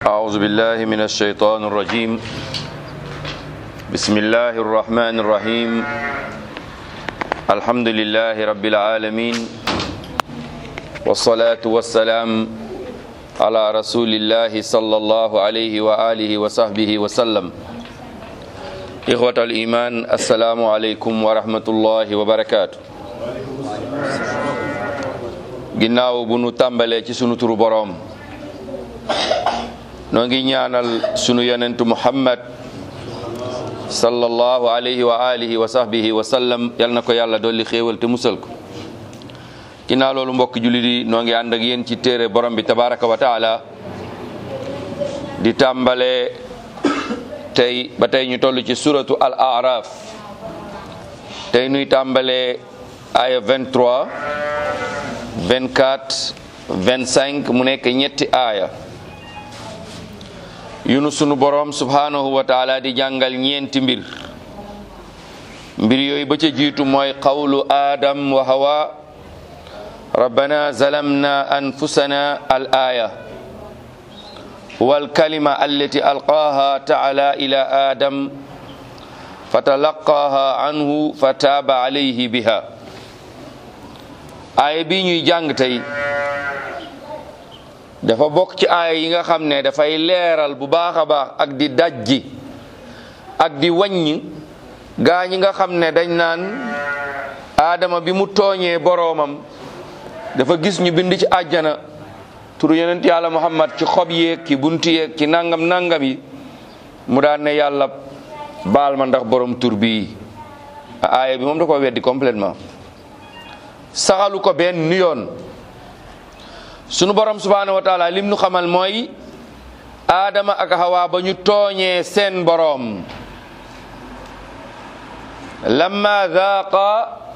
أعوذ بالله من الشيطان الرجيم بسم الله الرحمن الرحيم الحمد لله رب العالمين والصلاة والسلام على رسول الله صلى الله عليه وآله وصحبه وسلم إخوة الإيمان السلام عليكم ورحمة الله وبركاته ginnaaw bu nu tàmbalee ci sunu turu boroom noo ngi ñaanal sunu yonentu muhammad sallallahu alayhi wa alihi wa sahbihi wa sallam yal na ko yàlla dolli xéewal te musal ko ginnaaw loolu mbokk jullit yi noo ngi ànd ak yéen ci téere borom bi tabaraka wa taala di tàmbalee tey ba tey ñu toll ci suratu al araf tey nuy tàmbalee aya 23 24 25 mu nekk ñetti aaya yunu sunu borom subhanahu wa taala di jàngal ñeenti mbir mbir yooyu ba ca jiitu mooy qawlu adam wa hawa rabbana zalamna anfusana al aya wal kalima allati alqaha taala ila adam fatalaqaha anhu fataba alayhi biha aaya bi ñuy jàng tey dafa bokk ci aaya yi nga xam ne dafay leeral bu baax a baax ak di dajji ak di wàññ gaa ñi nga xam ne dañ naan aadama bi mu tooñee boroomam dafa gis ñu bind ci àjjana turu yonent yàlla muhammad ci xob yeeg ci buntu yeeg ci nangam nangam yi mu daan ne yàlla baal ma ndax borom tur bii aaya bi moom da ko weddi complètement saxalu ko benn yoon sunu borom subhanahu wa taala lim nu xamal mooy aadama ak hawa ba ñu tooñee seen boroom lamma daaqa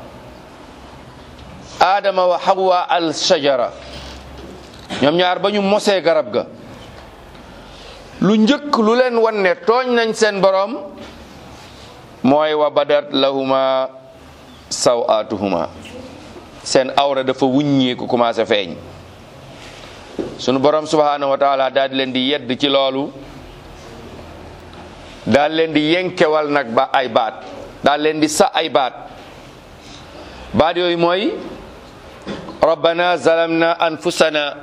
aadama wa hawa al shajara ñoom ñaar ba ñu mosee garab ga lu njëkk lu leen wan ne tooñ nañ seen boroom mooy wa badat lahuma sawaatuhuma seen awra dafa wuññeeku commencé feeñ sunu borom subhanahu wa taala daal di leen di yedd ci loolu daal leen di yenkewal nag ba ay baat daal leen di sa ay baat baat yooyu mooy rabbana zalamna anfusana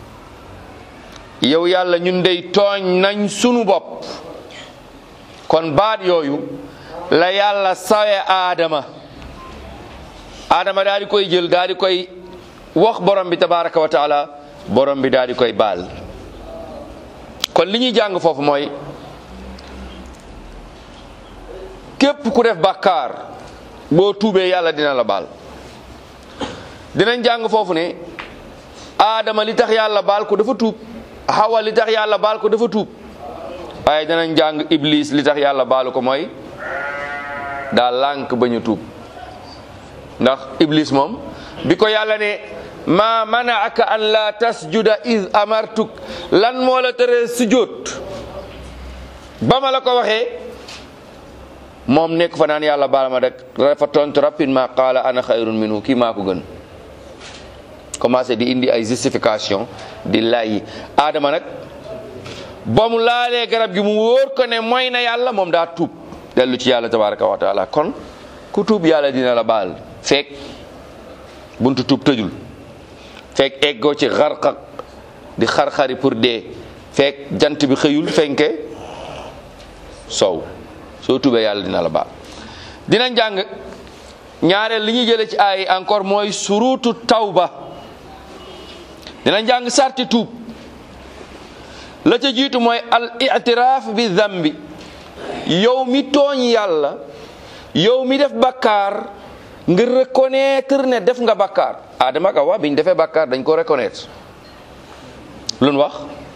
yow yàlla ñun dey tooñ nañ sunu bopp kon baat yooyu la yàlla sawe aadama aadama daal di koy jël daal di koy wax borom bi tabaraka wa taala borom bi daal di koy baal kon li ñuy jàng foofu mooy képp ku def bàkkaar boo tuubee yàlla dina la baal dinañ jàng foofu ne aadama li tax yàlla baal ko dafa tuub hawa li tax yàlla baal ko dafa tuub waaye dinañ jàng iblis li tax yàlla baalu ko mooy daa lànk ba ñu tuub ndax iblis moom bi ko yàlla ne ma manaaka an la tasjuda id amartuk lan moo la tere sujjóot ba ma la ko waxee moom nekk fa naan yàlla baal ma rek dafa tontu rapidement qaala ana xayrun minhu kii maa ko gën commencé di indi ay justification di lay aadama nag ba mu laalee garab gi mu wóor ko ne mooy na yàlla moom daa tuub dellu ci yàlla tabaraka wa taala kon ku tuub yàlla dina la baal fekk buntu tuub tëjul fekk eggoo ci xarxaq di xar-xari pour dee fekk jant bi xëyul fenke sow soo tubee yàlla dina la baal dinañ jàng ñaareel li ñuy jëlee ci ay encore mooy surutu tawba dinañ jàng sarti tuub la ca jiitu mooy al itiraaf bi zambi yow mi tooñ yàlla yow mi def bakkaar nga reconnaître ne def nga bakkaar Adama ak Awa bi ñu defee bakkaar dañ ko reconnaître lu nu wax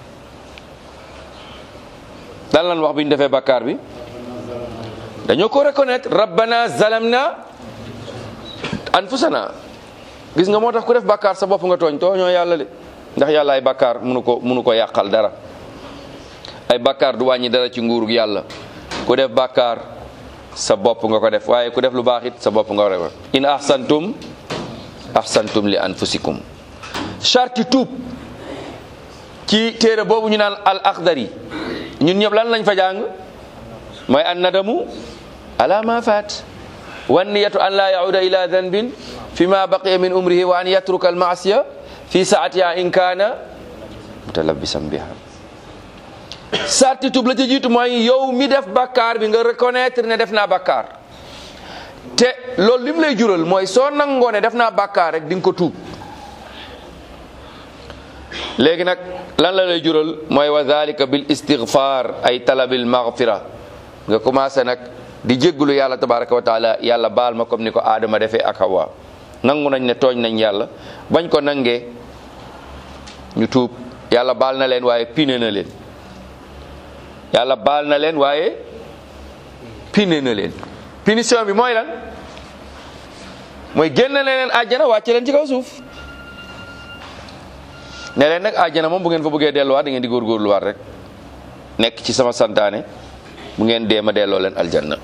lan lan wax bi ñu defee bakkaar bi dañoo ko reconnaître rabbana zalamna anfusana gis nga moo tax ku def bakkaar sa bopp nga tooñ tooñoo yàlla de ndax yàlla ay bakkaar munu ko munu ko yàqal dara ay bakkaar du wàññi dara ci nguurug yàlla ku def bakkaar sa bopp nga ko def waaye ku def lu baax it sa bopp nga ko def in ahsantum ahsantum li anfusikum charti tuub ci téere boobu ñu naan al akhdari ñun ñëpp lan lañ fa jàng mooy an nadamu ala ma faat wan niyatu an la yauda ila danbin fi ma baqiya min umrihi wa an yatruka al maasiya fi saatiha in kaana mutalabisan biha sarti tub la ca jiitu mooy yow mi def bakkaar bi nga reconnaître ne def naa bakkaar te loolu lim lay jural mooy soo nangoo ne def naa bakkaar rek di nga ko tuub léegi nag lan la lay jural mooy wa dhalika bil istighfar ay talabil maghfira nga commencé nag di jéggulu yàlla tabaraka wa taala yàlla baal ma comme ni ko aadama defee ak hawa nangu nañ ne tooñ nañ yàlla bañ ko nangee ñu tuub yàlla baal na leen waaye pine na leen yàlla baal na leen waaye pine na leen punition bi mooy lan mooy génn na leen àjjana wàcce leen ci kaw suuf ne leen nag àjjana moom bu ngeen fa bëggee delluwaat da ngeen di góorgóorluwaat rek nekk ci sama santaane bu ngeen dee ma delloo leen aljanna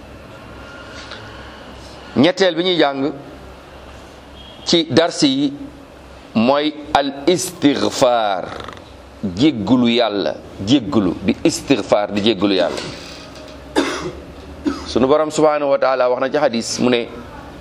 ñetteel bi ñuy jàng ci darsi yi mooy al istighfar jéggulu yàlla jéggulu di istighfar di jéggulu yàlla sunu borom subhanahu wa taala wax na ci hadis mu ne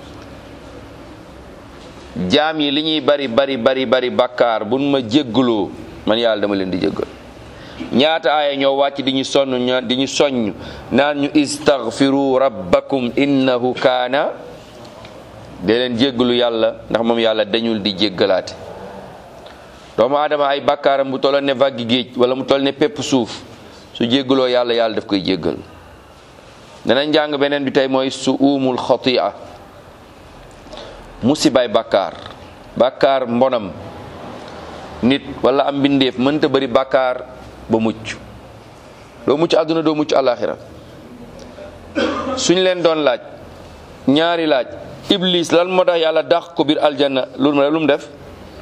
jaam yi li ñuy bari bari bari bari bakkaar buñ ma jégguloo man yàlla dama leen di jéggal ñaata aaya ñoo wàcc di ñu sonn ña di ñu soññ naan ñu istaghfiru rabbakum innahu kaana de leen jéggalu yàlla ndax moom yàlla dañul di jéggalaate doomu aadama ay bakkaaram bu tolloon ne vaggi géej wala mu toll ne pépp suuf su jéggaloo yàlla yàlla daf koy jéggal danañ jàng beneen bi tey mooy su uumul xatia musibaay bàkkaar bàkkaar mbonam nit wala am mbindeef mënta bëri bàkkaar ba mucc doo mucc àdduna doo mucc àllaaxira suñ leen doon laaj ñaari laaj iblis lan moo tax yàlla dàq ko biir aljanna lu mu lu mu def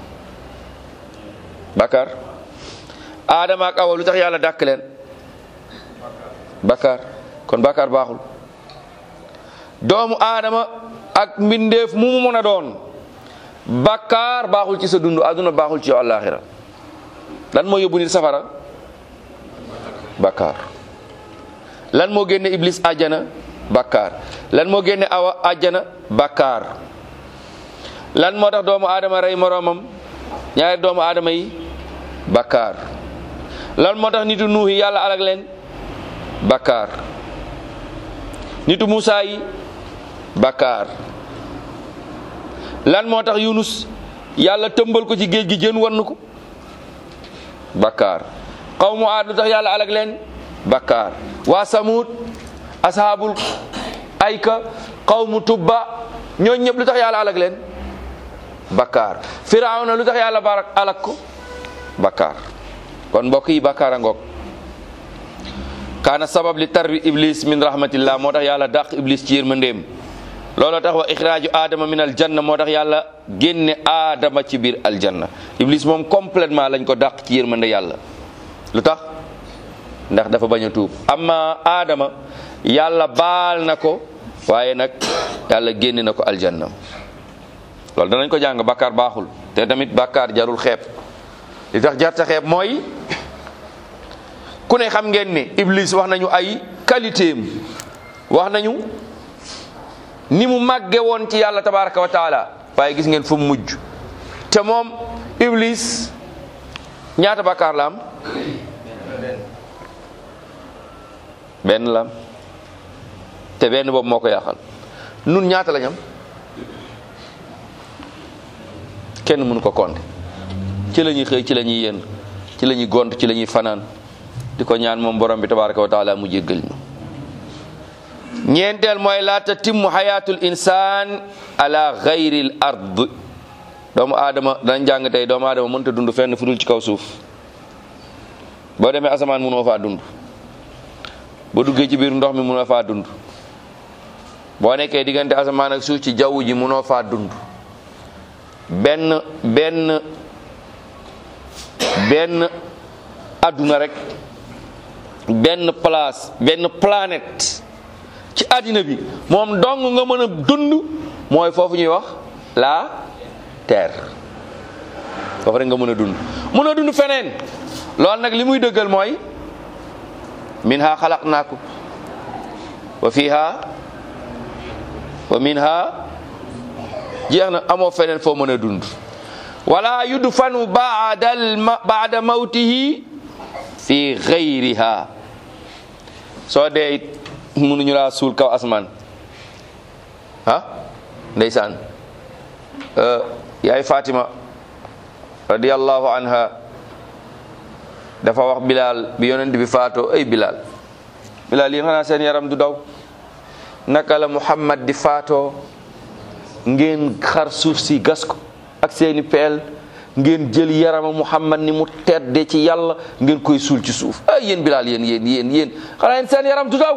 bàkkaar aadama ak awa lu tax yàlla dàq leen bàkkaar kon bàkkaar baaxul doomu aadama ak mbindeef mu mu mën a doon bàkkaar baaxul ci sa dund àdduna baaxul ci yow àllaaxira lan moo yóbbu nit safara bàkkaar lan moo génne iblis àjjana bàkkaar lan moo génne awa àjjana bàkkaar lan moo tax doomu aadama rey moroomam ñaari doomu aadama yi bàkkaar lan moo tax nitu nuuhi yàlla alag leen bàkkaar nitu Musaa yi bàkkaar lan moo tax Yunus yàlla tëmbal ko ci géej gi jën wann ko bàkkaar xawmu aad lu tax yàlla alag leen bàkkaar waa Samud ashaabul ayka xawmu tubba ñooñ ñëpp lu tax yàlla alag leen bàkkaar firawna lu tax yàlla barak alag ko bàkkaar kon mbokk yi bàkkaar a ngoog kaana sabab li tarbi iblis min rahmatillah moo tax yàlla dàq iblis ci yërmandeem looloo tax wa ixraaju aadama min aljanna moo tax yàlla génne aadama ci biir aljanna iblis moom complètement lañ ko dàq ci yërmande yàlla lu tax ndax dafa bañ a tuub amma aadama yàlla baal na ko waaye nag yàlla génne na ko aljanna loolu danañ ko jàng bàkkaar baaxul te tamit bàkkaar jarul xeeb li tax jarta xeeb mooy ku ne xam ngeen ne iblis wax nañu ay qualité am wax nañu ni mu màgge woon ci yàlla tabaraka wa taala waaye gis ngeen fu mu mujj te moom iblis ñaata bàkkaar la am benn la am te benn boobu moo ko yàqal nun ñaata lañ am kenn mënu ko compter ci la ñuy xëy ci la ñuy yenn ci la ñuy gont ci la ñuy fanaan di ko ñaan moom borom bi tabaraka wa taala mu jéggal ñu ñeenteel mooy laa tatimmu xayaatul insaan ala gayril ard doomu aadama danañ jàng tey doomu aadama mënta dund fenn fu dul ci kaw suuf boo demee asamaan mënoo faa dund boo duggee ci biir ndox mi mënoo faa dund boo nekkee diggante asamaan ak suuf ci jaww ji mënoo faa dund benn benn benn adduna rek benn place benn planète ci àddina bi moom dong nga mën a dund mooy foofu ñuy wax la terre foofu rek nga mën a dund mën a dund feneen loolu nag li muy dëggal mooy minha xalaqnaakum wa fiha wa minha jeex na amoo feneen foo mën a dund wala yudfanu baada baada mawtihi fi gayriha soo dee it mënuñu laa suul kaw asmaan ah ndeysaan yaay Fatima radiyallahu anha dafa wax Bilal bi yonent bi faatoo ay Bilal Bilal yéen xanaa seen yaram du daw naka la Muhammad di faatoo ngeen xar suuf si gas ko ak seeni peel ngeen jël yarama Muhammad ni mu tedde ci yàlla ngeen koy suul ci suuf ay yéen Bilal yéen yéen yéen yéen xanaa yéen seen yaram du daw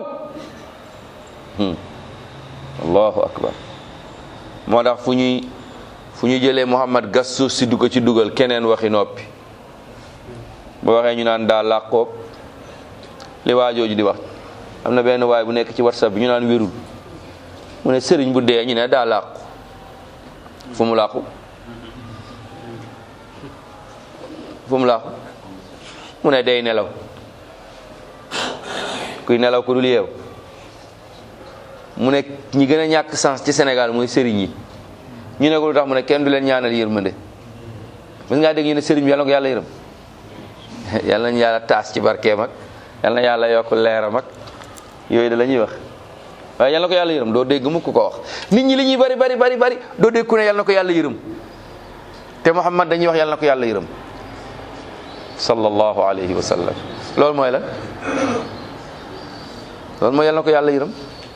allahu akbar moo tax fu ñuy fu ñu jëlee Muhammad gas suuf si du ko ci dugal keneen waxi noppi boo waxee ñu naan daa làqoog li waa jooju di wax am na benn waay bu nekk ci whatsapp bi ñu naan wérul mu ne sëriñ bu dee ñu ne daa làqu fu mu làqu fu mu làqu mu ne day nelaw kuy nelaw ku dul yeew mu ne ñi gën a ñàkk sens ci Sénégal mooy sëriñ yi ñu ne ko lu tax mu ne kenn du leen ñaanal yërmande mës ngaa dégg ñu ne sëriñ bi yàlla na ko yàlla yërëm yàlla nañu yàlla taas ci barkeem ak yàlla na yàlla yokk leeram ak yooyu da la ñuy wax waaye yàlla na ko yàlla yërëm doo dégg mukk ko wax nit ñi li ñuy bari bari bari bari doo dégg ku ne yàlla na ko yàlla yërëm te Muhammad dañuy wax yàlla na ko yàlla yërëm sallallahu alayhi wa sallam loolu mooy la loolu mooy yàlla na ko yàlla yërëm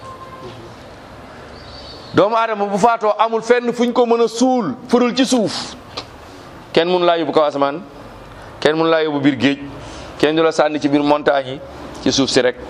doomu aadama bu faatoo amul fenn fuñ ko mën a suul furul ci suuf kenn mënu laa yóbbu kaw asamaan kenn mënu laa yóbbu biir géej kenn du la sànni ci biir montagne yi ci suuf si rek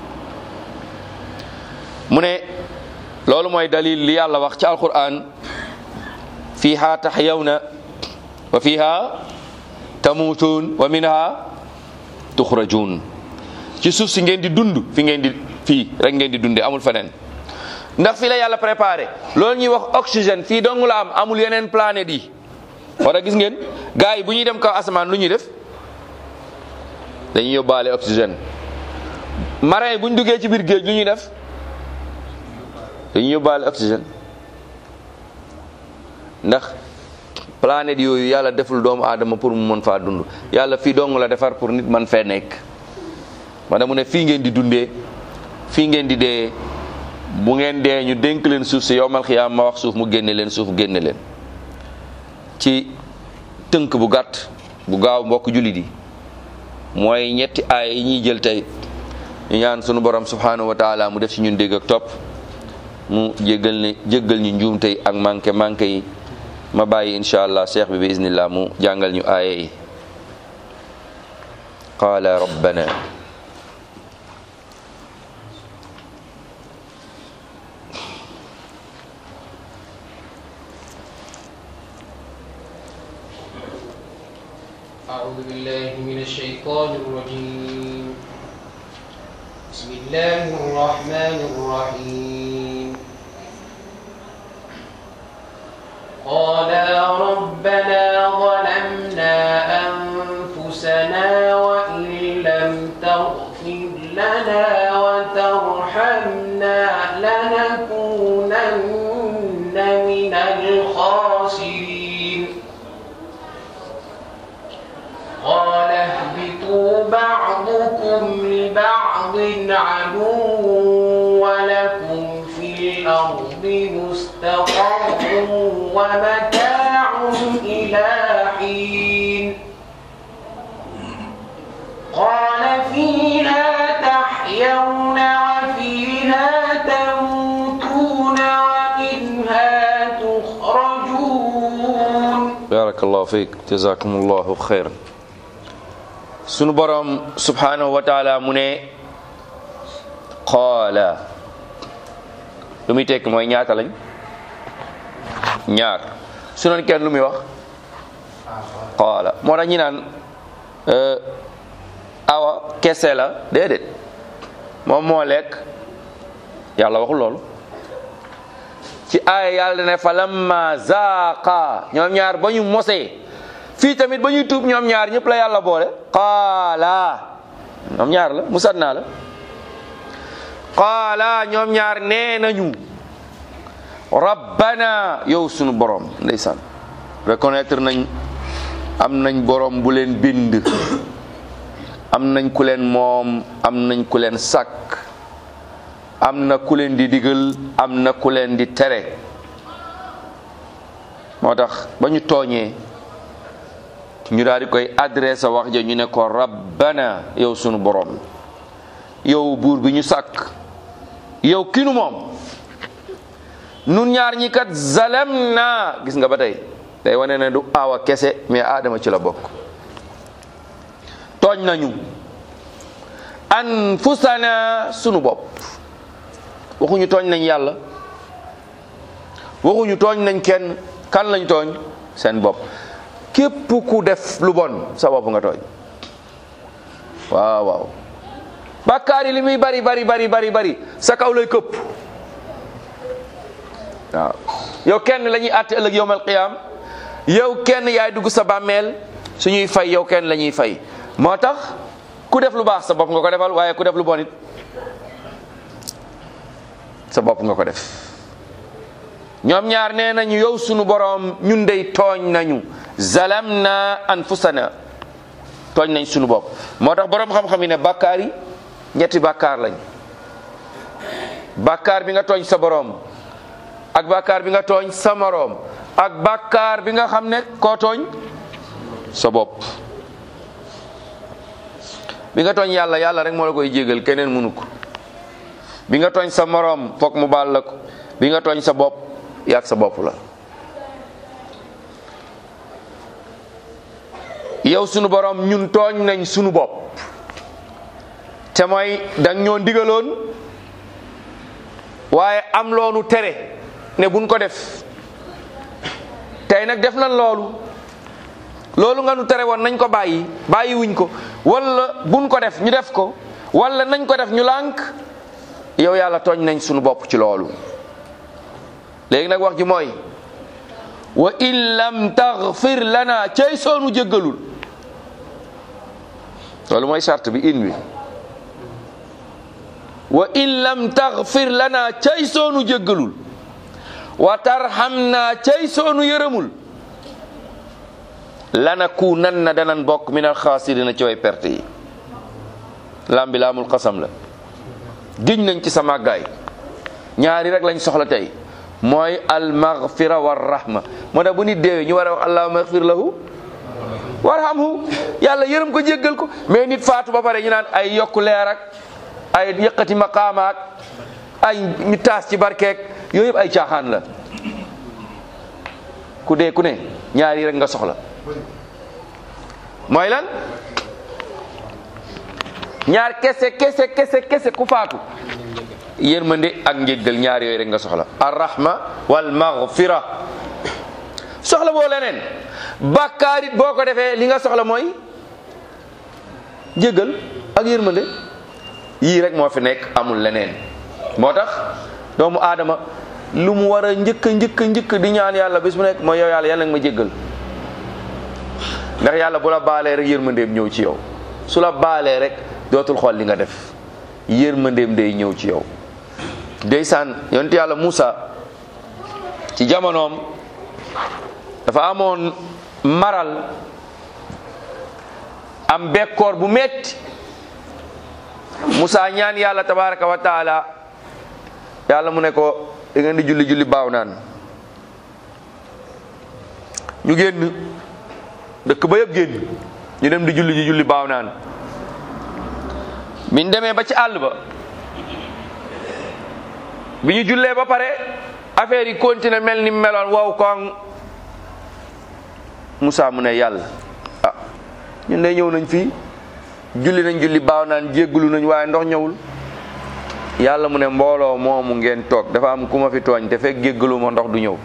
mu ne loolu mooy dalil li yàlla wax ci alquran fiha tahyawna wa fiha tamutuun wa minha tuxrajuun ci suuf si ngeen di dund fi ngeen di fii rek ngeen di dundee amul feneen ndax fii la yàlla préparé loolu ñuy wax oxygène fii dong la am amul yeneen planète yi war a gis ngeen gars yi bu ñuy dem kaw asamaan lu ñuy def dañuy yóbbaale oxygène marin yi bu ñu duggee ci biir géej lu ñuy def dañuy yóbbaale oxygène ndax planète yooyu yàlla deful doomu aadama pour mu mën faa dund yàlla fii dong la defar pour nit man fee nekk wala mu ne fii ngeen di dundee fii ngeen di dee bu ngeen dee ñu dénk leen suuf si yowmal xiyaam ma wax suuf mu génne leen suuf génne leen ci tënk bu gàtt bu gaaw mbokk jullit yi mooy ñetti aay yi ñuy jël tey ñu ñaan sunu borom subhanahu wa taala mu def ci ñun dégg ak topp mu jéggal ne jéggal ñu njuum tey ak manqué manqué yi ma bàyyi incha allah cheikh bi bi iznillah mu jàngal ñu aaya yi qaala rabbana أعوذ بالله من الشيطان الرجيم بسم الله الرحمن الرحيم قالا ربنا ظلمنا أنفسنا وإن لم تغفر لنا وترحمنا لنكونن من الخاسرين قال اهبطوا بعضكم لبعض عدو ولكم في الأرض مستقر ومتاع إلى حين قال فيها تحيون وفيها تموتون ومنها تخرجون barakallahu fiik jazakumullahu xayran sunu borom subhanahu wa taala mu ne qaala lu muy tekk mooy ñaata lañ ñaar su doon kenn lu muy wax qaala moo tax ñi naan euh, awa kese la déedéet moom moo lekk yàlla waxul loolu ci aaya yàlla ne fa lamma zaaqa ñoom ñaar ba ñu mosee fii tamit ba ñuy tuub ñoom ñaar ñëpp la yàlla boole qaala ñoom ñaar la musanna la qaala ñoom ñaar nee nañu rabbana yow sunu borom ndeysaan reconnaître nañ am nañ borom bu leen bind am nañ ku leen moom am nañ ku leen sàkk am na ku leen di digal am na ku leen di tere moo tax ba ñu tooñee ñu daal di koy adressé wax ja ñu ne ko rabbana yow sunu borom yow buur bi ñu sàkk yow kinu moom nun ñaar ñi kat zalam na gis nga ba tey day wane ne du aawa kese mais aadama ci la bokk tooñ nañu anfusana sunu bopp waxuñu tooñ nañ yàlla waxuñu tooñ nañ kenn kan lañ tooñ seen bopp képp ku def lu bon sa bopp nga tooñ waaw waaw bàkkaar yi li muy bari bari bari bari bari sa kaw lay këpp waaw yow kenn la ñuy àtte ëllëg yowmal qiyaam yow kenn yaay dugg sa bàmmeel suñuy fay yow kenn la ñuy fay moo tax ku def lu baax sa bopp nga ko defal waaye ku def lu bon it sa bopp nga ko def ñoom ñaar nee nañu yow sunu boroom ñun dey tooñ nañu zalamna anfusana tooñ nañ sunu bopp moo tax boroom xam-xam yi ne bàkkaar yi ñetti bàkkaar lañ bàkkaar bi nga tooñ sa boroom ak bàkkaar bi nga tooñ sa moroom ak bàkkaar bi nga xam ne koo tooñ sa bopp bi nga tooñ yàlla yàlla rek moo la koy jégal keneen mënu ko bi nga tooñ sa moroom foog mu baal la ko bi nga tooñ sa bopp yaag sa bopp la yow sunu borom ñun tooñ nañ sunu bopp te mooy dang ñoo digaloon waaye am loonu tere ne buñ ko def tey nag def nañ loolu loolu nga nu tere woon nañ ko bàyyi bàyyi wuñ ko wala buñ ko def ñu def ko wala nañ ko def ñu lànk yow yàlla tooñ nañ sunu bopp ci loolu léegi nag wax ji mooy wa in lam taghfir lana cay soonu jéggalul loolu mooy charte bi in wi wa in lam taghfir lana cay soonu jéggalul wa tarhamna cay soonu yërëmul lanakunanna danan bokk min alxaasirina ci way perte yi lam bi laamul xasam la giñ nañ ci sa màggaay ñaari rek lañ soxla tey mooy almaghfira war rahma moo tax bu nit deewee ñu war a wax allahumma ighfir lahu warhamhu yàlla yërëm ko jéggal ko mais nit faatu ba pare ñu naan ay yokku leer ak ay yëkkati maqaama ak ay ñu taas ci barkeek yooyu yëpp ay caaxaan la ku dee ku ne ñaari rek nga soxla mooy lan ñaar kese kese kese kese ku faatu yërmande ak njéggal ñaar yooyu rek nga soxla arrahma wal maghfira soxla boo leneen bàkkaar it boo ko defee li nga soxla mooy njéggal ak yërmande yii rek moo fi nekk amul leneen moo tax doomu aadama lu mu war a njëkk njëkk njëkk di ñaan yàlla bis mu nekk mooy yow yàlla yàlla nga ma jéggal ndax yàlla bu la baalee rek yërmandeem ñëw ci yow su la baalee rek dootul xool li nga def yërmandeem day ñëw ci yow ndeysaan yonent yàlla Muusa ci jamonoom dafa amoon maral am bekkoor bu metti Muusa ñaan yàlla tabaraka wa taala yàlla mu ne ko da ngeen di julli julli baaw naan ñu génn dëkk ba yëpp génn ñu dem di julli ji julli baaw naan biñ demee ba ci àll ba bi ñu jullee ba pare affaire yi continué mel ni meloon wow koŋ Moussa mu ne yàlla ah ñun de ñëw nañ fii julli nañ julli baaw naan jéggulu nañ waaye ndox ñëwul yàlla mu ne mbooloo moomu ngeen toog dafa am ku ma fi tooñ te fekk jéggalu ma ndox du ñëw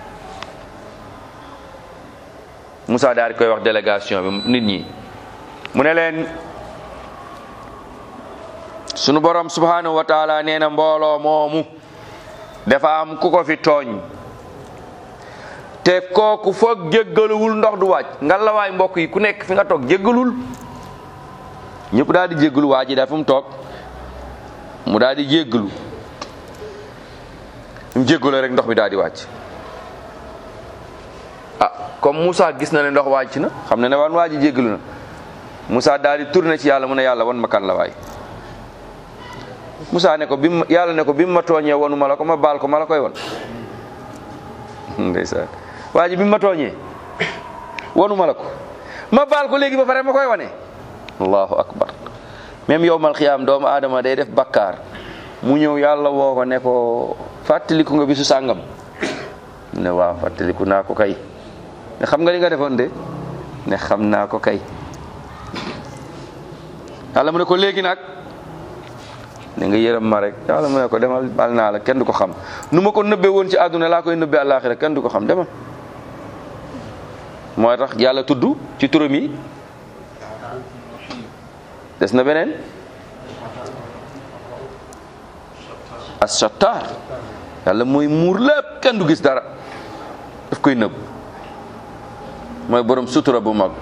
Moussa daal di koy wax délégation bi nit ñi mu ne leen sunu borom subhanahu wa taala nee na mbooloo moomu dafa am ku ko fi tooñ te kooku foog jéggaluwul ndox du wàcc nga la waay mbokk yi ku nekk fi nga toog jéggalul ñëpp daal di jéggalu waa ji daal fu mu toog mu daal di jéggalu mu jéggaloo rek ndox bi daal di wàcc ah comme Moussa gis na ne ndox wàcc na xam na ne wan waa ji jéggalu na Moussa daal di tourné ci yàlla mu ne yàlla wan ma kan la waay Moussa ne ko bi mu yàlla ne ko bi mu ma tooñee wanu ma la ko ma baal ko ma la koy won ndeysaan waa ji bi mu ma tooñee wanu ma la ko ma baal ko léegi ba pare ma koy wane allahu akbar même yowmal xiyaam doomu aadama day def bakkaar mu ñëw yàlla woo ko ne ko fàttaliku nga bisu sàngam ne waaw fàttaliku naa ko kay ne xam nga li nga defoon de ne xam naa ko kay yàlla mu ne ko léegi nag ne nga yërëm ma rek yàlla mu ne ko demal bal naa la kenn du ko xam nu ma ko nëbbee woon ci àdduna laa koy nëbbee àllaaxira kenn du ko xam demal moo tax yàlla tudd ci turam yi des na beneen as-sattar yàlla mooy muur lépp kenn du gis dara daf koy nëbb mooy borom sutura bu mag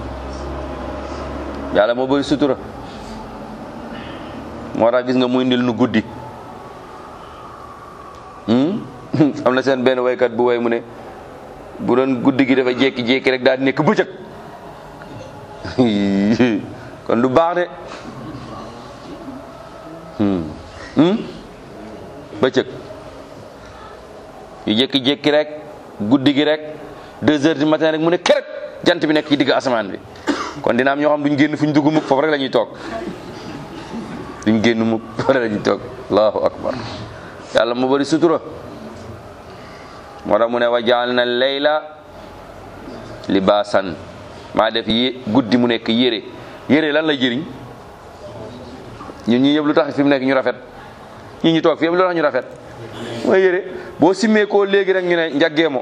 yàlla moo bëri sutura moo tax gis nga muy ndil nu guddi am na seen benn waykat bu way mu ne bu doon guddi gi dafa jékki-jékki rek daal di nekk bëccëg kon du baax de bëccëg yu jékki-jékki rek guddi gi rek deux heures du matin rek mu ne kerek jant bi nekk ci digg asamaan bi kon dina am ñoo xam duñ génn fu ñu dugg mukk foofu rek la ñuy toog duñ génn mukk foofu rek la ñuy toog allahu akbar yàlla mu bëri sutura moo tax mu ne wa jaal na layla libaasan maa def yé guddi mu nekk yére yére lan lay jëriñ ñun ñi ñëpp lu tax fi mu nekk ñu rafet ñi ñu toog fi yëpp lu tax ñu rafet mooy yére boo simmee koo léegi rek ñu ne njaggeemo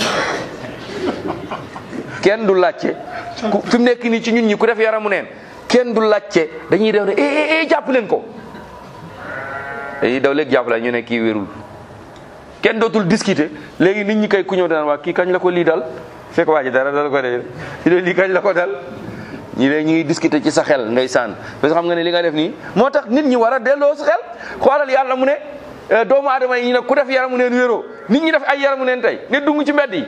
kenn du làcce ku fi mu nekk nii ci ñun ñi ku def yaramu neen kenn du làcce dañuy def ne eh eh jàpp leen ko dañuy daw léegi jàpp la ñu ne kii wérul kenn dootul discuter léegi nit ñi kay ku ñëw daan waa kii kañ la ko lii dal fekk waa ji dara dal ko de lii kañ la ko dal ñi léegi ñu ngi discuter ci sa xel ndeysaan parce que xam nga ne li nga def nii moo tax nit ñi war a delloo sa xel xoolal yàlla mu ne doomu aadama yi ñu ne ku def yaramu neen wéroo nit ñi def ay yaramu neen tey ne dung ci mbedd yi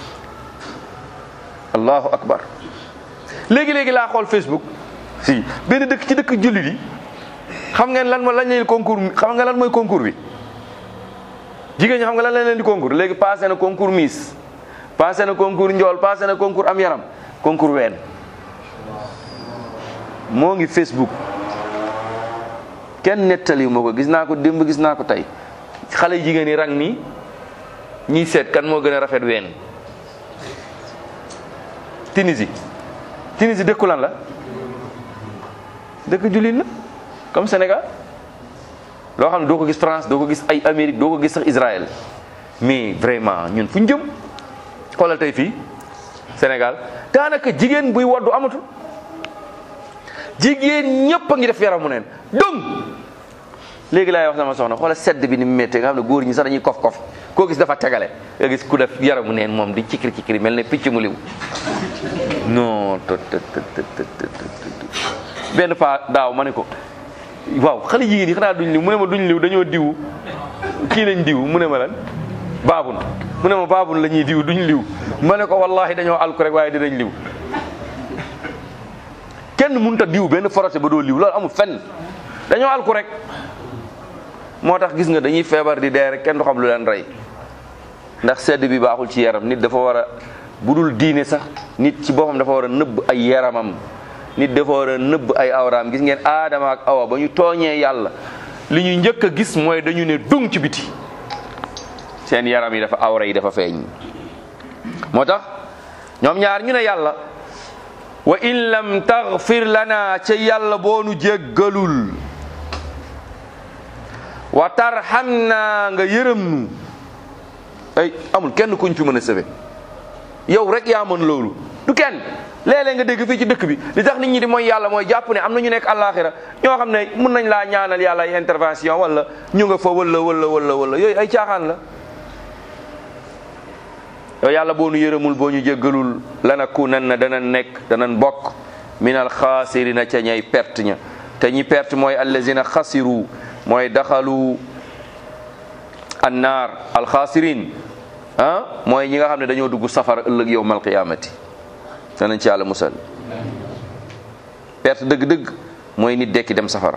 allahu akbar léegi-léegi laa xool facebook si benn dëkk ci dëkk jullit yi xam ngeen lan ma lañ leen concours xam nga lan mooy concours bi jigéen ñi xam nga lan lañ leen di concours léegi passé na concours miss passé na concours njool passé na concours am yaram concours ween moo ngi facebook kenn nettali moo ko gis naa ko démb gis naa ko tey xale jigéen yi rang nii ñiy seet kan moo gën a rafet ween Tunisie Tunisie dëkku lan la dëkk jullit la comme Sénégal loo xam ne doo ko gis France doo ko gis ay Amérique doo ko gis sax Israël mais vraiment ñun fu ñu jëm xoolal tey fii Sénégal daanaka jigéen buy waddu amatul jigéen ñëpp a ngi def yaramu neen donc léegi laay wax sama soxna xoolal sedd bi ni mu méttee nga xam ne góor ñi sax dañuy kof kof koo gis dafa tegale nga gis ku def yaramu neen moom di cikiri cikiri mel ne picc mu liw non to to to benn fa daaw ma ne ko waaw xale jigéen yi xanaa duñ liw mu ne ma duñ liw dañoo diw kii lañ diw mu ne ma lan baabun mu ne ma baabun la ñuy diw duñ liw ma ne ko wallahi dañoo alku rek waaye dinañ liw kenn mënut a diw benn forosé ba doo liw loolu amul fenn dañoo alku rek moo tax gis nga dañuy feebar di dee rek kenn du xam lu leen rey ndax sedd bi baaxul ci yaram nit dafa war a bu dul diine sax nit ci boppam dafa war a nëbb ay yaramam nit dafa war a nëbb ay awraam gis ngeen aadama ak awa ba ñu tooñee yàlla li ñu njëkk a gis mooy dañu ne dung ci biti seen yaram yi dafa awra yi dafa feeñ moo tax ñoom ñaar ñu ne yàlla wa in lam taghfir lana ca yàlla boonu jéggalul wa tarhamna nga yërëm nu ay amul kenn kuñ fi mën a sëfe yow rek yaa mën loolu du kenn léeg-léeg nga dégg fii ci dëkk bi li tax nit ñi di mooy yàlla mooy jàpp ne am na ñu nekk àllaaxira ñoo xam ne mun nañ laa ñaanal yàlla ay intervention wala ñu nga fa wala wala wala wala yooyu ay caaxaan la yow yàlla boo nu yërëmul boo ñu jéggalul lanakunanna dana nekk danañ bokk min al xaasirina ca ñay perte ña te ñi perte mooy allazina xasiru mooy daxalu annaar alxaasirin ah mooy ñi nga xam ne dañoo dugg safara ëllëg yowmal qiyaamati danañ ci yàlla musal perte dëgg-dëgg mooy nit dekki dem safara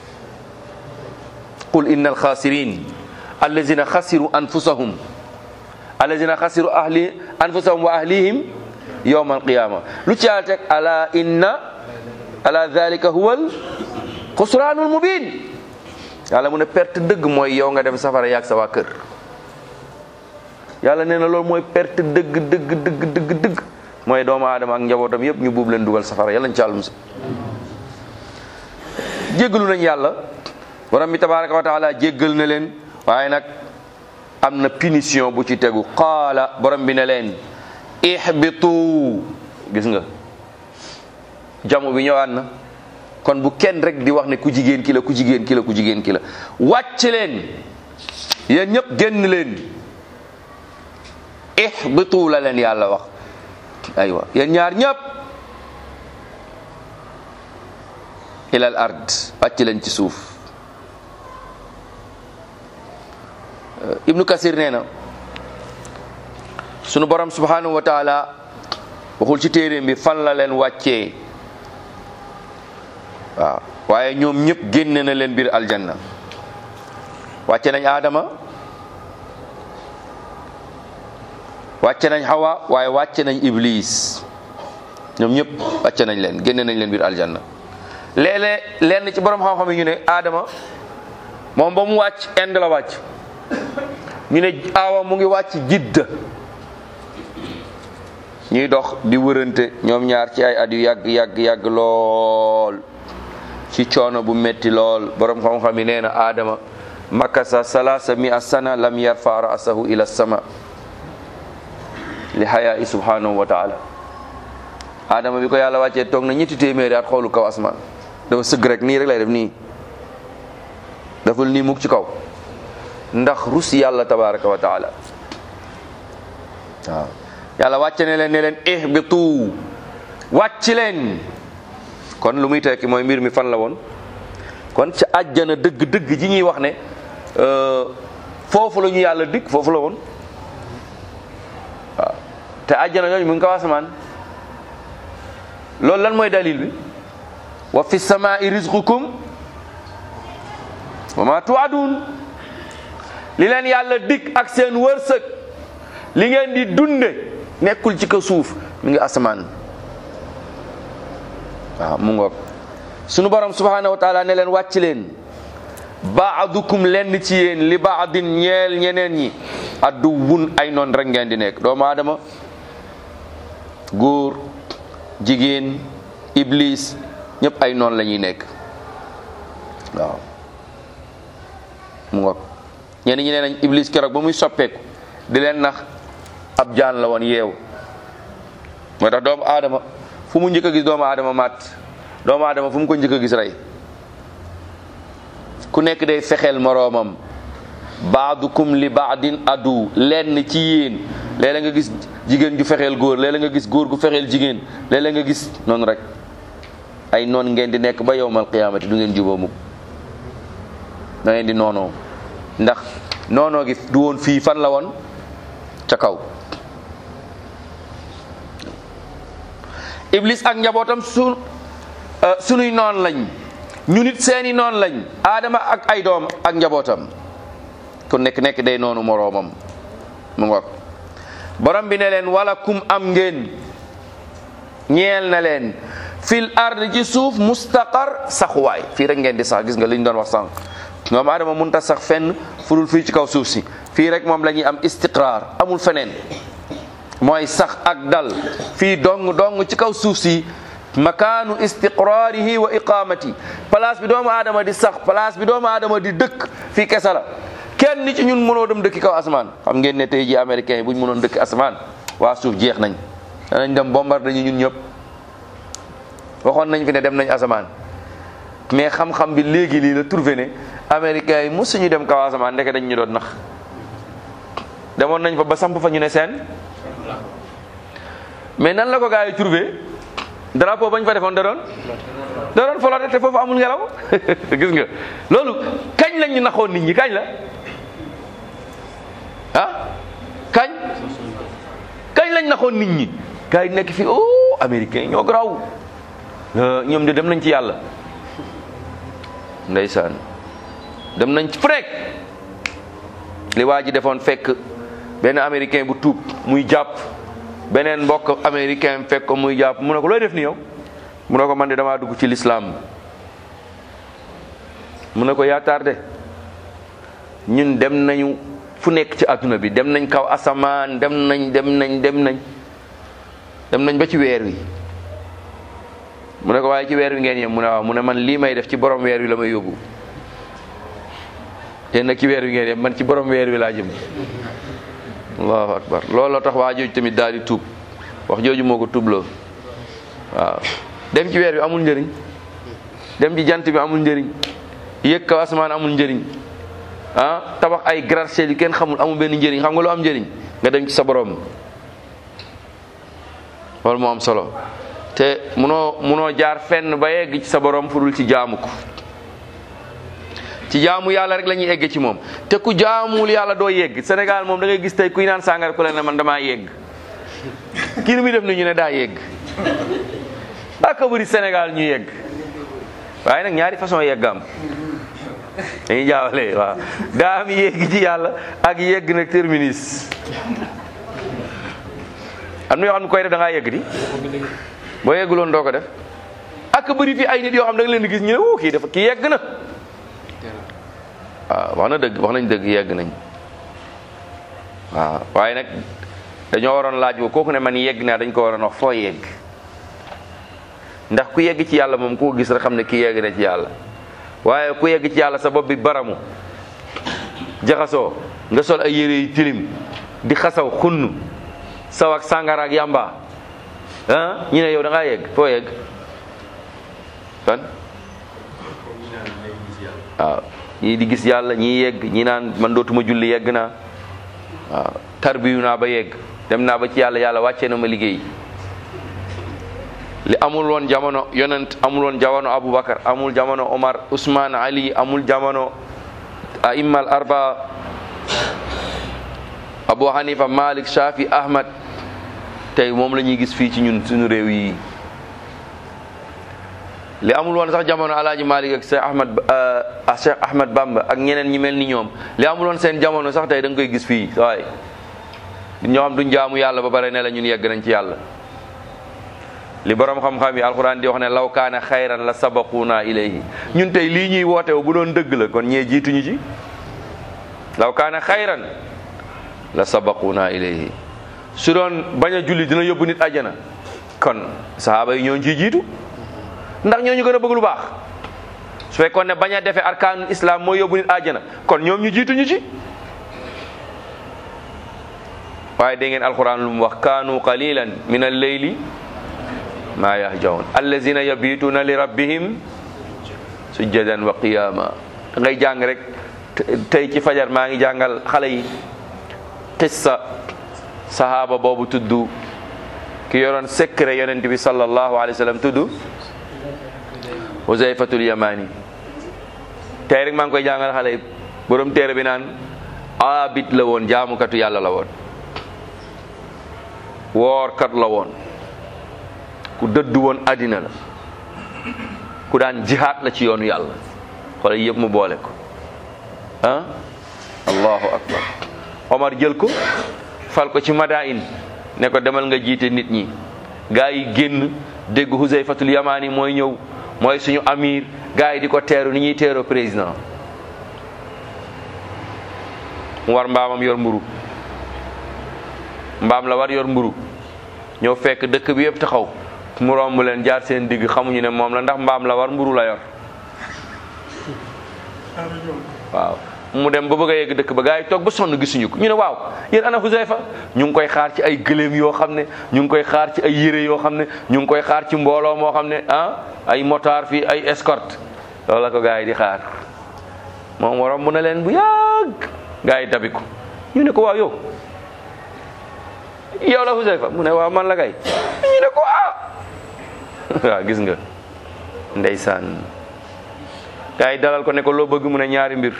qul inna alxaasirin allazina xasiru anfusahum allazina xasiru ahli anfusahum wa ahlihim yowma alqiyama lu ci yàlla teg ala inna ala dhalika huwa al xusraanul mubin yàlla mu ne perte dëgg mooy yow nga dem safara yaag sa waa kër yàlla nee na loolu mooy perte dëgg dëgg dëgg dëgg dëgg mooy doomu aadama ak njabootam yépp ñu buub leen dugal safara yàlla ñu ci yàlla musal jéggalu nañ yàlla borom bi tabaraka wa taala jéggal na leen waaye nag am na punition bu ci tegu qaala borom bi ne leen ihbitu gis nga jamu bi ñëwaat na kon bu kenn rek di wax ne ku jigéen ki la ku jigéen ki la ku jigéen ki la wàcc leen yéen ñëpp génn leen ihbitu la leen yàlla wax aywa yéen ñaar ñëpp ilal ard wàcc leen ci suuf ibnu kasir nee na sunu borom subhanahu wa taala waxul ci téeréem bi fan la leen wàccee waaw waaye ñoom ñëpp génne na leen biir aljanna wàcce nañ aadama wàcce nañ hawa waaye wàcce nañ iblis ñoom ñëpp wàcce nañ leen génne nañ leen biir aljanna léeg-léeg lenn ci borom xam-xam yi ñu ne aadama moom ba mu wàcc Inde la wàcc ñu ne awa mu ngi wàcc jidda ñuy dox di wërante ñoom ñaar ci ay at yu yàgg yàgg yàgg lool ci coono bu metti lool borom xam-xam yi nee na aadama makasa salasa mi a sana lam yarfa ra'sahu ila sama li hayaa subhanahu wa taala aadama bi ko yàlla wàccee toog na ñetti téeméeri at xoolu kaw asmaan dafa sëgg rek nii rek lay def nii daful nii mukk ci kaw ndax rus yàlla tabaraka wa taala waaw yàlla wàcce ne leen ne leen ihbitu wàcc leen kon lu muy tekki mooy mbir mi fan la woon kon ca àjjana dëgg-dëgg ji ñuy wax ne foofu la ñu yàlla dikk foofu la woon waaw te àjjana yooyu mu ngi kaw asamaan loolu lan mooy dalil bi wa fi samaai rizqukum wa ma tuadun li leen yàlla dikk ak seen wërsëg li ngeen di dunde nekkul ci ko suuf mi ngi asamaan waaw mu ngoog sunu borom subhanahu wa taala ne leen wàcc leen baadukum lenn ci yéen li baadin ñeel ñeneen ñi addu wun ay noon rek ngeen di nekk doomu aadama góor jigéen iblis ñëpp ay noon la ñuy nekk waaw mu ngoog ñenn ñi nee nañ iblis keroog ba muy soppeeku di leen nax ab jaan la woon yeew moo tax doomu aadama fu mu njëkk a gis doomu aadama matt doomu aadama fu mu ko njëkk a gis rey ku nekk day fexeel moroomam baadukum li baadin adu lenn ci yéen léeg-léeg nga gis jigéen ju fexeel góor léeg-léeg nga gis góor gu fexeel jigéen léeg-léeg nga gis noonu rek ay noon ngeen di nekk ba yowmal qiyaamati du ngeen juboo mukk da ngeen di noonoo ndax noonoo gi du woon fii fan la woon ca kaw iblis ak njabootam su sunuy noon lañ ñu nit seeni noon lañ aadama ak ay doom ak njabootam ku nekk nekk day noonu moroomam mu ngoog borom bi ne leen wala kum am ngeen ñeel na leen fil ard ci suuf mustaqar saxuwaay fii rek ngeen di sax gis nga li ñu doon wax sànq moom aadama mënut a sax fenn furul fii ci kaw suuf si fii rek moom la ñuy am istiqraar amul feneen mooy sax ak dal fii dong dong ci kaw suuf si makaanu istiqraarihi wa iqamati place bi doomu aadama di sax place bi doomu aadama di dëkk fii kese la kenn ci ñun mënoo dem dëkki kaw asamaan xam ngeen ne tey ji américains yi bu ñu mënoon dëkk asamaan waa suuf jeex nañ danañ dem bombardé ñu ñun ñëpp waxoon nañ fi ne dem nañ asamaan mais xam-xam bi léegi lii la trouvé ne américains yi mosuñu dem kaw asamaan ndeke dañ ñu doon nax demoon nañ fa ba samp fa ñu ne seen mais nan la ko gars yi trouvé drapeau bañ fa defoon da doon da doon flotte te foofu amul ngelaw gis nga loolu kañ lañ ñu naxoon nit ñi kañ la ah kañ kañ lañ naxoon nit ñi gars yi nekk fii oh américain ñoo graw ñoom de dem nañ ci yàlla ndeysaan dem nañ ci frek li waa ji defoon fekk benn américain bu tuub muy jàpp beneen mbokk américain fekk ko muy jàpp mu ne ko looy def ni yow mu ne ko man de damaa dugg ci lislaam mu ne ko yaa tardé ñun dem nañu fu nekk ci adduna bi dem nañ kaw asamaan dem nañ dem nañ dem nañ dem nañ ba ci weer wi mu ne ko waaye ci weer wi ngeen yem mu ne waaw mu ne man lii may def ci borom weer wi la may yóbbu te nag ci weer wi ngeen yem man ci borom weer wi laa jëm allahu akbar looloo tax waa jooju tamit daal di tuub wax jooju moo ko tuubloo waaw dem ci weer wi amul njëriñ dem ci jant bi amul njëriñ yëg kaw asamaan amul njëriñ ah tabax ay gratte-ciel yu kenn xamul amul benn njëriñ xam nga lu am njëriñ nga dem ci sa borom loolu moo am solo te munoo munoo jaar fenn ba yegg ci sa borom fudul ci jaamu ko ci jaamu yàlla rek la ñuy egg ci moom te ku jaamul yàlla doo yegg Sénégal moom da ngay gis tey kuy naan sàngara ku la ne man damaa yegg kii lu muy def ni ñu ne daa yegg aka bëri Sénégal ñu yegg waaye nag ñaari façon yegg am dañuy jaawale waaw daa am yegg ci yàlla ak yegg nag terminus am na yoo xam ne koy def da ngaa yegg di boo yegguloon doo ko def ak bëri fi ay nit yoo xam da nga leen di gis ñu ne wuu kii dafa kii yegg na waaw wax na dëgg wax nañ dëgg yegg nañ waaw waaye nag dañoo waroon laaj bo kooku ne man yegg naa dañ ko waroon wax foo yegg ndax ku yegg ci yàlla moom ku ko gis rek xam ne kii yegg na ci yàlla waaye ku yegg ci yàlla sa bopp bi baramu jaxasoo nga sol ay yére yu tilim di xasaw xunn saw ak sàngara ak yamba ah ñu ne yow da ngaa yegg foo yegg fan waaw ñii di gis yàlla ñii yegg ñi naan man dootuma julli yegg naa waaw tarbiyu naa ba yegg dem naa ba ci yàlla yàlla wàccee na ma liggéey li amul woon jamono yonent amul woon jamono Aboubacar amul jamono Omar Ousmane Ali amul jamono aimmal arba Abu Hanifa Malik Shafi Ahmad tey moom la ñuy gis fii ci ñun suñu réew yi li amul woon sax jamono alaaji Malik ak Cheikh Ahmad Cheikh Ahmad Bamba ak ñeneen ñi mel ni ñoom li amul woon seen jamono sax tey da nga koy gis fii waaye ñoo xam duñ jaamu yàlla ba pare ne la ñun yegg nañ ci yàlla li borom xam-xam yi alxuraan di wax ne law kaana xayran la sabaquna ilayhi ñun tey lii ñuy woote bu doon dëgg la kon ñee jiituñu ci law kaana xayran la sabaquna ilayhi su doon bañ a julli dina yóbbu nit àjjana kon sahaaba yi ñoo ciy jiitu ndax ñoo ñu gën a bëgg lu baax su fekkoon ne bañ a defee arkaanul islam mooy yóbbu nit àjjana kon ñoom ñu jiituñu ci waaye dégg ngeen alxuraan lu mu wax kaanu qalilan min al-layli maa yahjaun allazina yabituuna li rabbihim sujjadan wa qiyama da ngay jàng rek tey ci fajar maa ngi jàngal xale yi qissa sahaaba boobu tudd ki yoroon secret yonent bi sallallahu alayhi wa sallam tudd Huzayfatul Yamani tey rek maa ngi koy jàngal xale yi borom téere bi naan abid la woon jaamukatu yàlla la woon woorkat la woon ku dëddu woon àddina la ku daan jihaat la ci yoonu yàlla xoolal yëpp mu boole ko ah allahu akbar omar jël ko fal ko ci madain ne ko demal nga jiite nit ñi gaa yi génn dégg Huzayfatul Yamani mooy ñëw mooy suñu amir gaa yi di ko teeru ni ñuy teeroo président mu war mbaamam yor mburu mbaam la war yor mburu ñëw fekk dëkk bi yëpp taxaw mu romb leen jaar seen digg xamuñu ne moom la ndax mbaam la war mburu la yor waaw mu dem ba bëgg a yegg dëkk ba gaa yi toog ba sonn gisuñu ko ñu ne waaw yéen ana Huzayfa ñu ngi koy xaar ci ay gëléem yoo xam ne ñu ngi koy xaar ci ay yére yoo xam ne ñu ngi koy xaar ci mbooloo moo xam ne ah ay motard fii ay escorte loolu la ko gaa yi di xaar moom waroon mu ne leen bu yàgg gaa yi dabi ko ñu ne ko waaw yow yow la Huzayfa mu ne waaw man la kay ñu ne ko ah waaw gis nga ndeysaan gars yi dalal ko ne ko loo bëgg mu ne ñaari mbir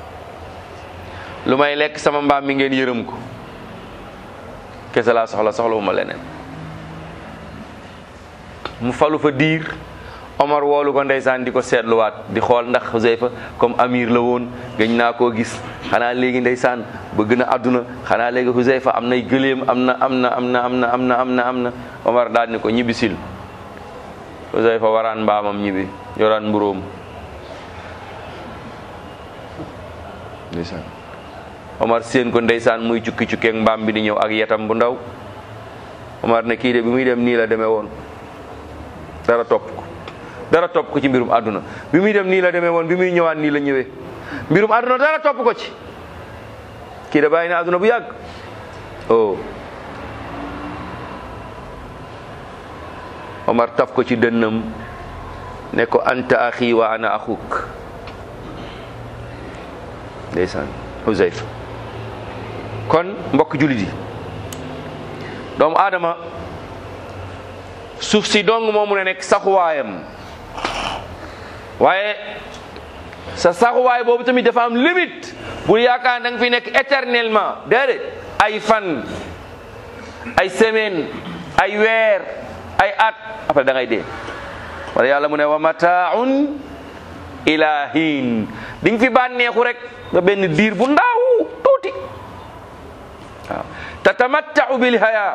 lu may lekk sama mbaam mi ngeen yërëm ko kese laa soxla soxlawu ma leneen mu falu fa diir Omar woolu ko ndeysaan di ko seetluwaat di xool ndax Huzayfa comme amir la woon gëñ naa koo gis xanaa léegi ndeysaan bëgg na àdduna xanaa léegi Huzayfa am nay gëléem am na am na am na am na am na am na am na Omar daal ni ko ñibbisil Huzayfa waraan mbaamam ñibbi yoraan mburóom ndeysaan Omar séen ko ndeysaan muy cukki cukkeek mbaam bi di ñëw ak yetam bu ndaw Omar ne kii de bi muy dem nii la demee woon dara topp ko dara topp ko ci mbirum àdduna bi muy dem nii la demee woon bi muy ñëwaat nii la ñëwee mbirum àdduna dara topp ko ci kii da bàyyi na àdduna bu yàgg oh Omar taf ko ci dënnam ne ko anta axi wa ana axuk ndeysaan Huzayfa kon mbokk jullit yi doomu aadama suuf si dong moo mun a nekk saxuwaayam waaye sa saxuwaay boobu tamit dafa am limite bul yaakaar da nga fi nekk éternellement déedéet ay fan ay semaine ay weer ay at après da ngay dee wala yàlla mu ne wa mataaun ila hiin di nga fi bànneexu rek ba benn diir bu ndaw tuuti waaw tatamattau bil haya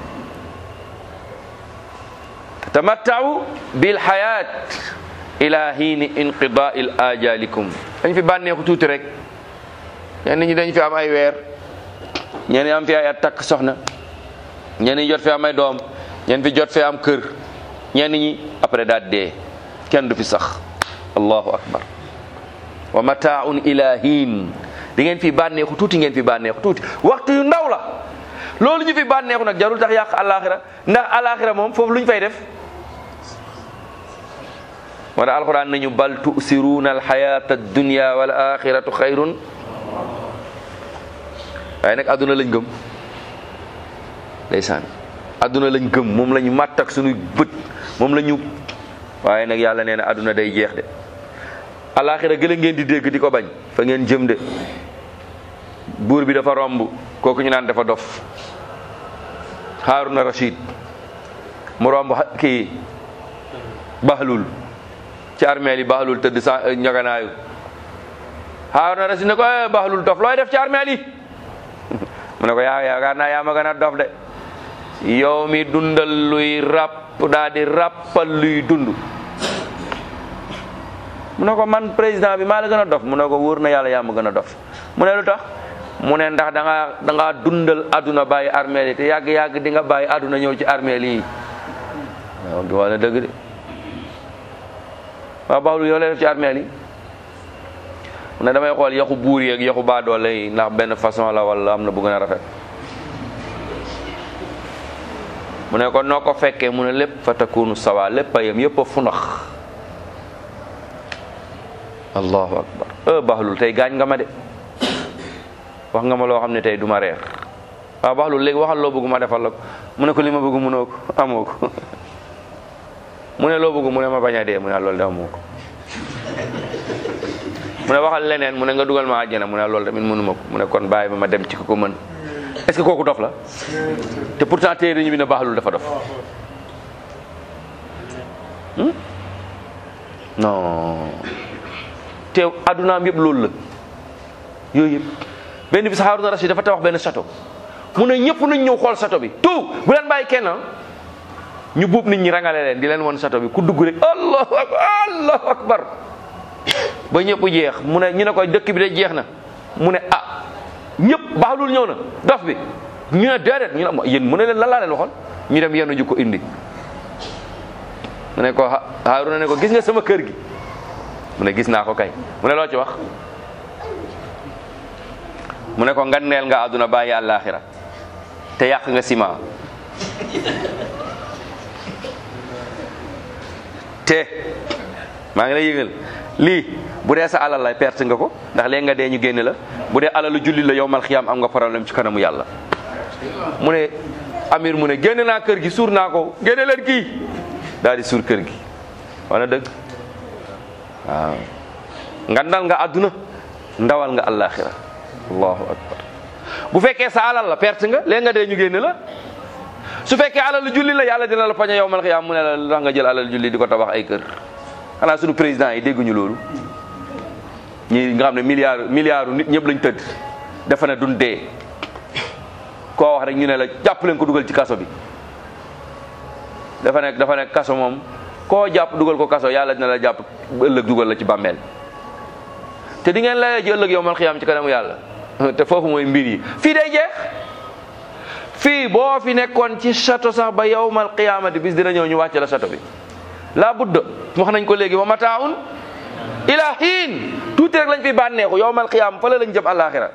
tatamattau bil hayat ila hiini inqidail ajalikum dañ fi bànneexu tuuti rek ñenn ñi dañ fi am ay weer ñenn ñi am fi ay at takk soxna ñenn ñi jot fi am ay doom ñenn fi jot fi am kër ñenn ñi après daal dee kenn du fi sax allahu akbar wa mataaun ila hiin di ngeen fi bànneexu tuuti ngeen fi bànneexu tuuti waxtu yu ndaw la loolu ñu fi bànneexu nag jarul tax yàq alaxira ndax alaxira moom foofu lu ñu fay def moo tax alquran nañu bal tusiruuna alxayata addunia wal axiratu xayrun waaye nag adduna lañ gëm ndeysaan adduna lañ gëm moom la ñu màtt ak suñuy bët moom la ñu waaye nag yàlla nee na adduna day jeex de alaxira gëla ngeen di dégg di ko bañ fa ngeen jëm de buur bi dafa romb kooku ñu naan dafa dof Haruna Rashid mu romb kii Bahlul ci armeel yi Bahlul tëdd sa ñaganaayu Haruna Rashid ne ko eh Bahlul dof looy def ci armeel yi mu ne ko yaa yaakaar naa yaa ma gën a dof de yow mi dundal luy ràpp daa di ràppal luy dund mu ne ko man président bi maa la gën a dof mu ne ko wóor na yàlla yaa ma gën a dof mu ne lu tax mu ne ndax da nga da ngaa dundal aduna bàyyi armeel yi te yàgg yàgg di nga bàyyi aduna ñëw ci armeel yi waaw di wala dëgg de waaw baaxul yow lay def ci armeel yi mu ne damay xool yaxu buur yeeg yaxu baadoole yi ndax benn façon la wala am na bu gën a rafet mu ne ko noo ko fekkee mu ne lépp fa takunu sawa lépp a yem yëpp a funax allahu akbar e baaxlul tey gaañ nga ma de wax nga ma loo xam ne tey du ma reer waaw baaxlul léegi waxal loo bëgg ma defal la ko mu ne ko li ma bëgg mënoo ko amoo ko mu ne loo bëgg mu ne ma bañ a dee mu ne loolu de amoo ko mu ne waxal leneen mu ne nga dugal ma àjjana mu ne loolu tamit mënuma ko mu ne kon bàyyi ba ma dem ci ko ko mën est-ce que kooku dof la te pourtant téere ñu bi ne baaxlul dafa dof non te addunaam yëpp loolu la yooyu yëpp benn bis Haaruna Rashid dafa tabax benn château mu ne ñëpp nañ ñëw xool château bi tout bu leen bàyyi kenn ñu buub nit ñi rangale leen di leen won château bi ku dugg rek allahu akbar allahu akbar ba ñëpp jeex mu ne ñu ne ko dëkk bi de jeex na mu ne ah ñëpp baaxlul ñëw na dof bi ñu ne déedéet ñu ne yéen mu ne leen lan laa leen waxoon ñu dem yenn ju ko indi mu ne ko Haaruna ne ko gis nga sama kër gi mu ne gis naa ko kay mu ne loo ci wax mu ne ko nganneel nga àdduna bàyyi àllaaxira te yàq nga ciment te maa ngi lay yëgal lii bu dee sa alal la perte nga ko ndax léegi nga dee ñu génne la bu dee alalu julli la yow mal xiyaam am nga problème ci kanamu yàlla mu ne amir mu ne génne naa kër gi suur naa ko génne leen kii daal di suur kër gi wana dëgg waaw nga ndal nga àdduna ndawal nga àllaaxira allahu akbar bu fekkee sa alal la perte nga léegi nga dee ñu génne la su fekkee alal julli la yàlla dina la pañe yowmal xiyaam mu ne la la nga jël alal julli di ko tabax ay kër xanaa suñu président yi dégguñu loolu ñi nga xam ne milliard milliards nit ñëpp lañ tëdd dafa ne duñ dee koo wax rek ñu ne la jàpp leen ko dugal ci kaso bi dafa nekk dafa nekk kaso moom koo jàpp dugal ko kaso yàlla dina la jàpp ëllëg dugal la ci bàmmeel te di ngeen layee ji ëllëg yowmal xiyaam ci kanamu yàlla te foofu mooy mbir yi fii day jeex fii boo fi nekkoon ci château sax ba yowmal qiyaamati bis dina ñëw ñu wàcce la château bi laa budda wax nañ ko léegi wa mataaun ila hiin tuuti rek lañ fi bànneexu yowmal qiyaam fa la lañ jëm àllaaxira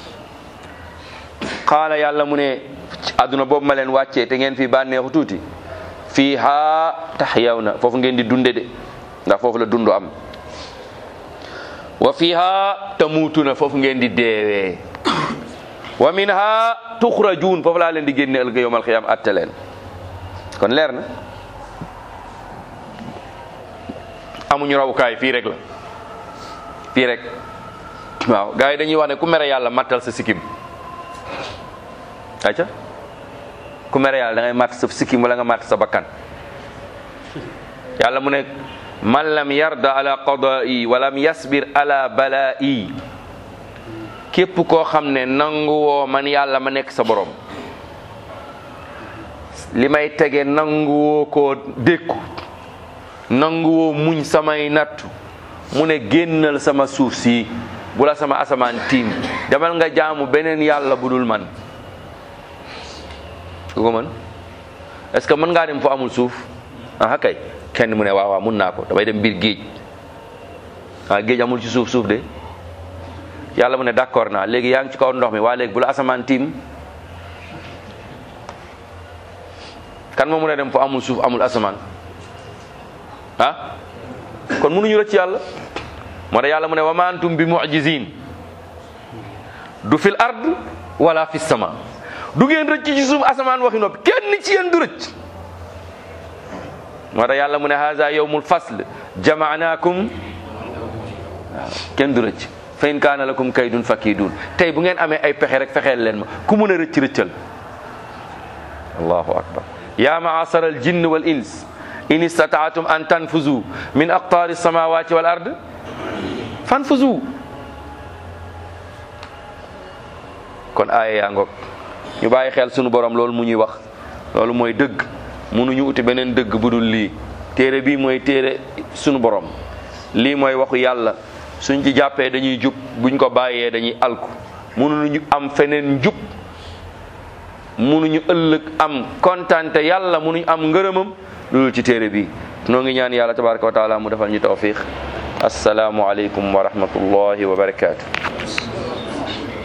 qaala yàlla mu ne adduna boobu ma leen wàccee te ngeen fi bànneexu tuuti fii haa taxyaw foofu ngeen di dunde de ndax foofu la dundu am wa fiha tamuutuna foofu ngeen di deewee wa minha tuxrajuun foofu laa leen di génne ëllëg yowmal xiyaam atte leen kon leer na amuñu rawukaay fii rek la fii rek waaw gars yi dañuy wax ne ku mere yàlla mattal sa sikkim aca ku mere yàlla da ngay matt sa sikkim wala nga matt sa bakkan yàlla mu ne man lam yarda ala qadaa'i wa lam yasbir ala balaa'i képp koo xam ne nanguwoo man yàlla ma nekk sa borom li may tege nanguwoo koo dékku nanguwoo muñ samay nattu mu ne génnal sama suuf si bu la sama asamaan tiim demal nga jaamu beneen yàlla bu dul man ku ko mën est-ce que mën ngaa dem fu amul suuf ah kay kenn mu ne waaw waaw mun naa ko damay dem biir géej ah géej amul ci suuf suuf de yàlla mu ne d'accord naa léegi yaa ngi ci kaw ndox mi waa léegi bu la asamaan tiim kan moo mun a dem fu amul suuf amul asamaan ah kon mënuñu rëcc yàlla moo tax yàlla mu ne wa ma antum bi mu'jizin du fil ard wala fis sama du ngeen rëcc ci suuf asamaan waxi noppi kenn ci yéen du rëcc moo tax yàlla mu ne haza yawmul fasl jamaanaakum waaw kenn du rëcc fa in kaana lakum kaydun fakidun tey bu ngeen amee ay pexe rek fexeel leen ma ku mën a rëcc rëccal allahu akbar ya maasara al jinn wal ins in istataatum an tanfuzu min aqtaari samawati wal ard fanfuzu kon aaya yaa ngoog ñu bàyyi xel sunu borom loolu mu ñuy wax loolu mooy dëgg mënuñu uti beneen dëgg bu dul lii téere bii mooy téere sunu borom lii mooy waxu yàlla suñ ci jàppee dañuy jub buñ ko bàyyee dañuy alku mënuñu am feneen njub mënuñu ëllëg am kontante yàlla mënuñu am ngërëmam loolu ci téere bi noo ngi ñaan yàlla tabaraka wa taala mu defal ñu tawfiq assalaamu aleykum wa rahmatullahi wa barakaatu